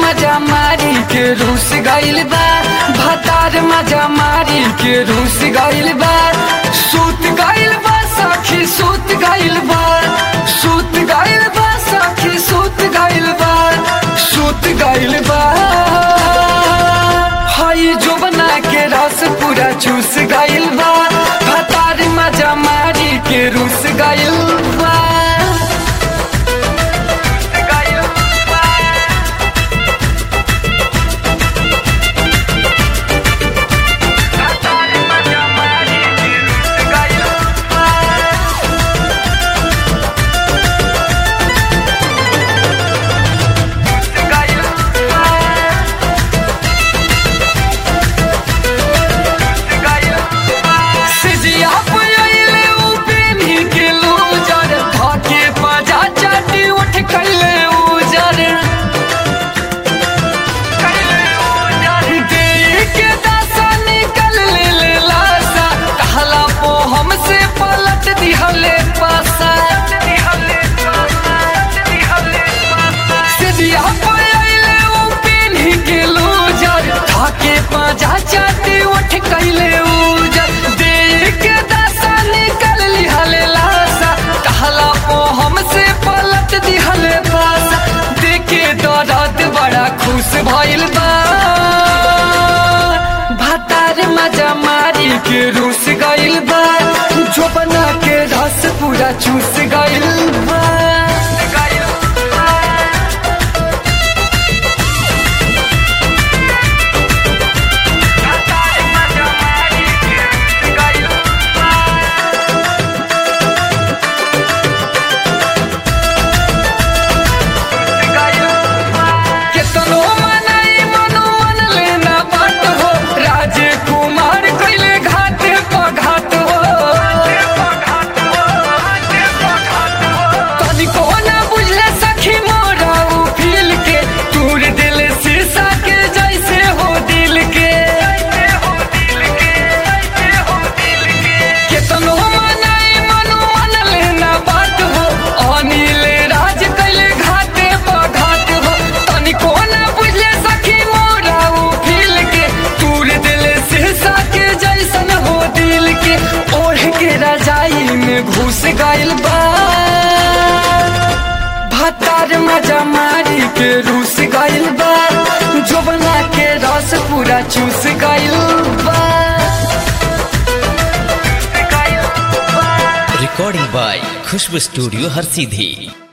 मजा मारी के रूस गइल बा भतार मजा मारी के रूस गइल बा सूत गइल बा सखी सूत गइल बा सूत गइल बा सखी सूत गइल बा सूत गइल बा हई जोबना के रस पूरा चूस गइल बा भतार मजा मारी के रूस गइल बा सिजिया पयले उपेनी के लूजर धके पाजा चाटी उठ कैले उजर देई के दासा निकल ले ले लासा कहला पो हमसे पलट दिहले पासा सिजिया पयले उपेनी के लूजर धके पाजा चाटी उठ कैले उजर देई के दासा निकल लिहले लासा कहला पो हमसे पलट दिहले पासा देखे दर्द बड़ा खुश भइल बा भतार मजा मारी के रूस गइल बा जोबना के रस पूरा चूस गइल बा केतनो मनाई मनो मन लेना बात हो राजकुमार कैले घाट पघाट हो तनिको ना बुझले सखी मोरा उ फील के तूर दिल शीशा के जैसे हो दिल के केतनो मनाई मनो मन लेना बात हो अनिल राज कैले घाटे पघाट हो तनिको ना बुझले सखी मोरा उ फील के तूर दिल शीशा के जैसन हो दिल के ओढ़ के रजाई में घुस गइल बा भतार मजा मारी के रूस गइल बा जोबना के रस पूरा चूस गइल बा recording by Khushbu Studio Har Sidhi.